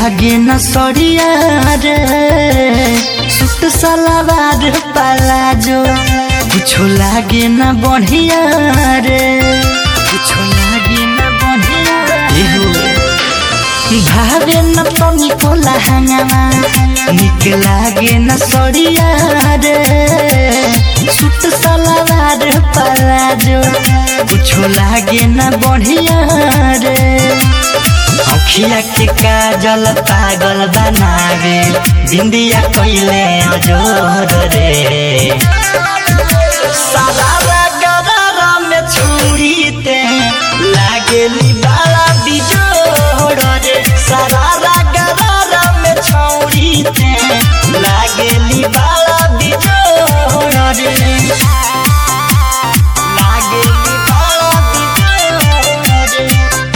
लागे न सड़िया रे सुट सलवार पलाजो कुछो लागे न बढ़िया रे कुछो लागे न बढ़िया रे भावे न तनी को लहंगामा निक लागे न सड़िया रे सुट सलवार पलाजो कुछो लागे न बढ़िया रे अखिया के काजल पागल बनावे बिंदिया कइले अजोर रे सारा गरारा में छुरी ते लागेली बाला बिजोड़ रे सारा गरारा में छौरी ते लागेली बाला बिजोड़ रे लागेली बाला बिजोड़ रे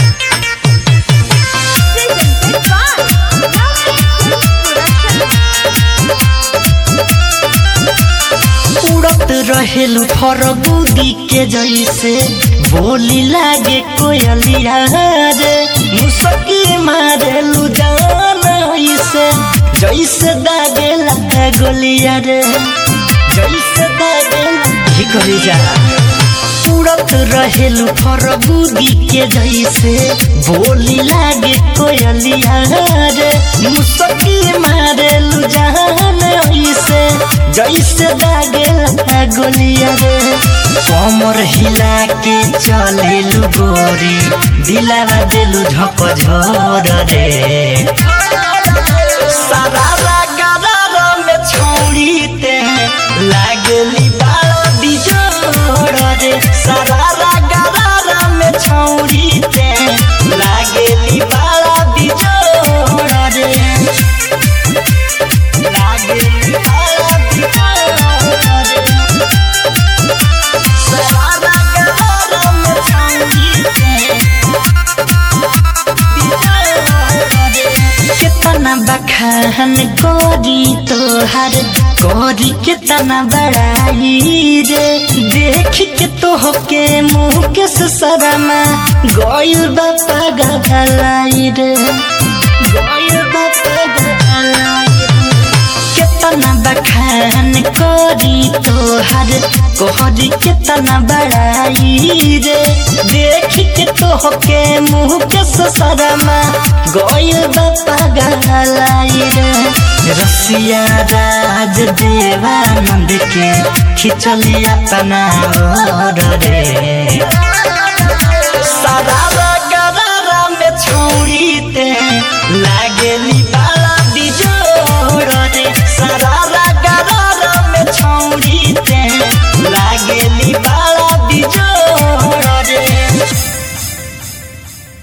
उड़त रहेलु फरगुदी के जैसे बोली लागे कोयलिया रे मुसकी मारेलु जान ऐसे जैसे दागेला गोलिया रे जैसे दागेला की करी जा उड़त रहेलु फरगुदी के जैसे बोली लागे कोयलिया रे मुसकी मारेलु जान ऐसे जैसे दागेला गोलिया रे कमर हिला के चलेलु गोरी दिलावा देलु झक झोर रे सारा गरारा में छोड़ी ते लागली बाला बिजोड़ रे सारा गरारा में छोड़ी ते लागली बाला बिजोड़ रे लागली बाला बिजोड़ रे सारा गरारा में छोड़ी ते कितना बखान कोरी तोहर कोरी कितना बड़ाई रे देख के तोह के मुँह के सरमा गइल बापा गलाई रे गइल बापा गलाई कितना बखान कोरी तोहर कोहरी कितना बड़ाई रे देख के तोह के मुँह के सरमा गइल बापा गलाई रे रसिया राज देवानंद के खिचलिया तना रे